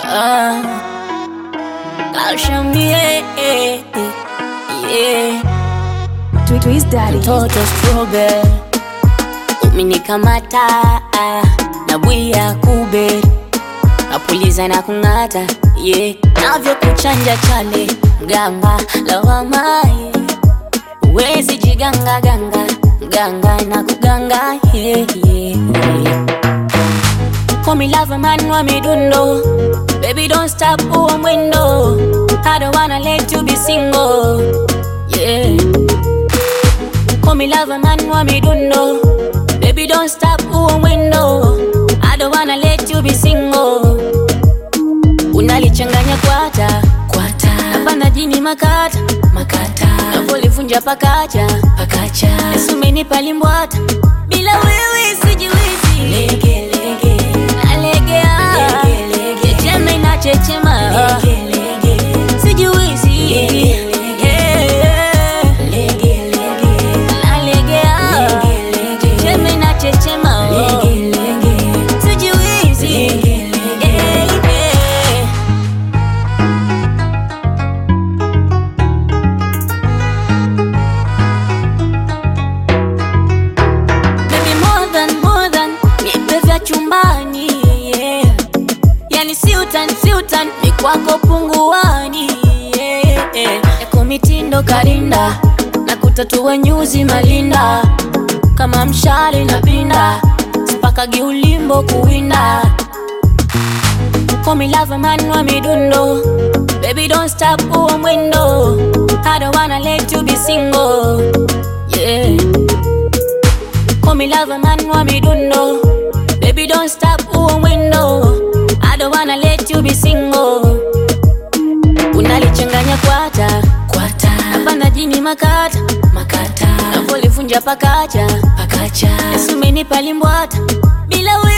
Ah, calcium, yeah, yeah. Twist Daddy. Mtoto strawberry umenikamata na bwia kube napuliza na kung'ata yeah. navyo kuchanja chale mganga lawamaye uwezi jiganga ganga mganga na kuganga yeah, yeah, yeah. Call me love man wa midundo Baby don't stop huo mwendo I don't wanna let you be single Yeah Call me love man wa midundo Baby don't stop huo mwendo I don't wanna let you be single Unalichanganya kwata kwata Hapana jini makata makata Navolivunja pakacha pakacha Yesu umenipa limbwata Bila wewe sijiwezi Lege lege Nalegea Checheme na chechema Sijiwezi Yeah. Nalegea Checheme na chechema Sijiwezi Yeah, yeah. Baby more than more than nipe vya chumbani yeah. Yani si utani si utani ni kwako punguani yeah, yeah. Yako mitindo karinda na kutatua nyuzi malinda kama mshale na pinda sipakagi ulimbo kuwinda Call me love man wa midundo Baby don't stop huo mwendo I don't wanna let you be single Yeah Call me love man wa midundo Baby don't stop huo mwendo I don't wanna let you be single Unalichanganya kwata kwata Hapana jini makata makata Navolivunja pakacha pakacha Yesu umenipa limbwata Bila we